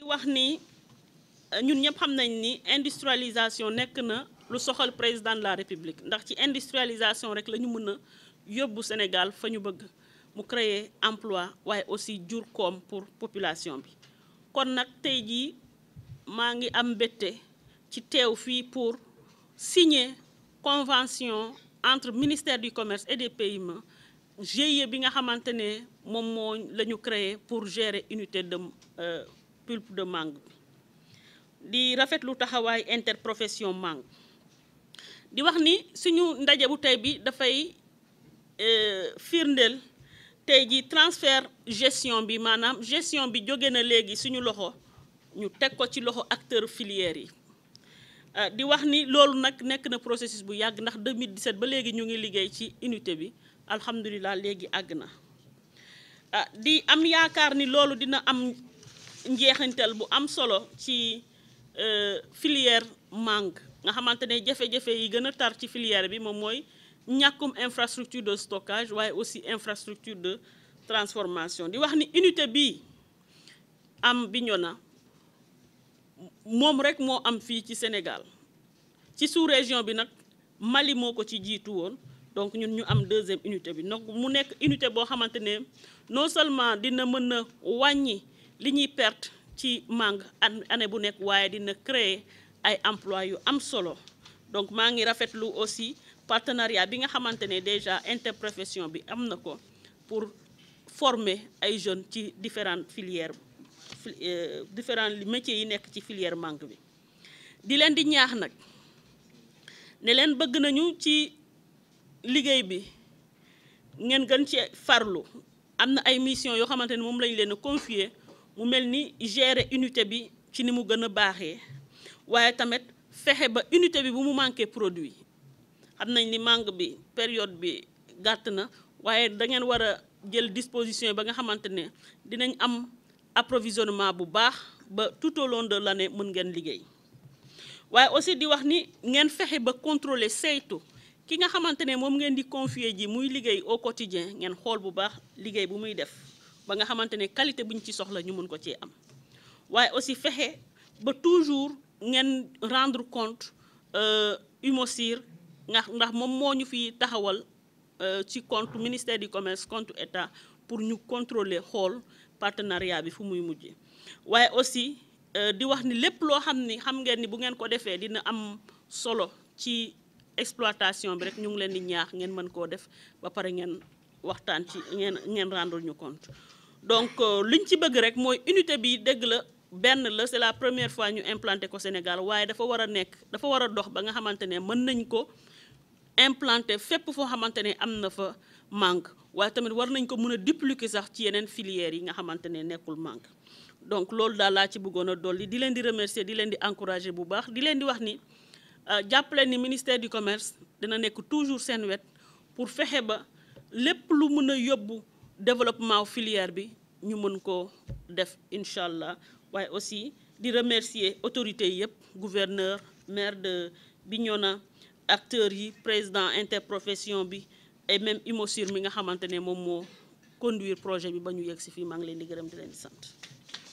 wax ni ñun ñëpp xam nañ ni industrialisation nekk na lu soxal président de la république ndax ci industrialisation rek la ñu mën a yóbbu Sénégal fa ñu bëgg mu créer emploi waaye aussi jur koom pour population bi kon nag tey jii maa ngi am mbégte ci teew fii pour signer convention entre ministère du commerce et des PME GIE bi nga xamante ne moom moo la ñu créé pour gérer unité de pulpe de mangue bi di rafetlu taxawaay interprofession mangue di wax ni suñu ndaje bu tey bi dafay firndeel tey ji transfert gestion bi maanaam gestion bi jóge na léegi suñu loxo ñu teg ko ci loxo acteur filière yi di wax ni loolu nag nekk na processus bu yàgg ndax 2017 ba léegi ñu ngi liggéey ci unité bi alhamdulilah léegi àgg na di am yaakaar ni loolu dina am njeexintal bu am solo ci filière mangue nga xamante ne jafe-jafe yi gën a tar ci filière bi moom mooy ñàkkum infrastructure de stockage waaye aussi infrastructure de transformation di wax ni unité bii am Bignona moom rek moo am fii ci Sénégal ci sous-région bi nag Mali moo ko ci jiitu woon donc ñun ñu am deuxième unité bi donc mu nekk unité boo xamante ne non seulement dina mën a wàññi li ñuy perte ci mangue année bu nekk waaye dina créer ay emploi yu am solo donc maa ngi rafetlu aussi partenariat bi nga xamante ne déjà interprofession bi am na ko pour former ay jeunes ci différentes filières différents métiers yi nekk ci filière mangue bi di leen di ñaax nag ne leen bëgg nañu ci liggéey bi ngeen gën ci farlu am na ay mission yoo xamante ne moom lañ leen a confier mu mel ni gérer unité bi ci ni mu gën a baaxee waaye tamit fexe ba unité bi bu mu manqué produit xam nañ ni mangue bi période bi gàtt na waaye da ngeen war a jël disposition ba nga xamante ne dinañ am approvisionnement bu baax ba tout au long de l'année mën ngeen liggéey waaye aussi di wax ni ngeen fexe ba contrôler saytu ki nga xamante ne moom ngeen di confier ji muy liggéey au quotidien ngeen xool bu baax liggéey bu muy def ba nga xamante ne qualité bu ñu ci soxla ñu mën ko cee am waaye aussi fexe ba toujours ngeen rendre compte UMOSIR ndax ndax moom moo ñu fi taxawal ci compte ministère du commerce compte état pour ñu contrôler xool partenariat bi fu muy mujjee waaye aussi di wax ni lépp loo xam ni xam ngeen ni bu ngeen ko defee dina am solo ci exploitation bi rek ñu ngi leen di ñaax ngeen mën koo def ba pare ngeen waxtaan ci ngeen ngeen rendre ñu compte donc liñ ci bëgg rek mooy unité bi dëgg la benn la c'est la première fois ñu implanté ko Sénégal waaye dafa war a nekk dafa war a dox ba nga xamante ne mën nañ ko implanté fépp foo xamante ne am na fa manque waaye tamit war nañ ko mën a dupliquer sax ci yeneen filières yi nga xamante ne nekkul manque donc loolu daal laa ci bëggoon a dolli di leen di remercier di leen di encourager bu baax di leen di wax ni jàppale ni ministère du commerce dina nekk toujours seen wet pour fexe ba lépp lu mën a yóbbu développement filière bi ñu mën ko def incha allah waaye aussi di remercier autorités yëpp gouverneur maire de Bignona acteurs yi président interprofession bi et même UMOSIR mi nga xamante ne moom moo conduire projet bi ba ñu yegg si fii maa ngi leen di gërëm di leen di sant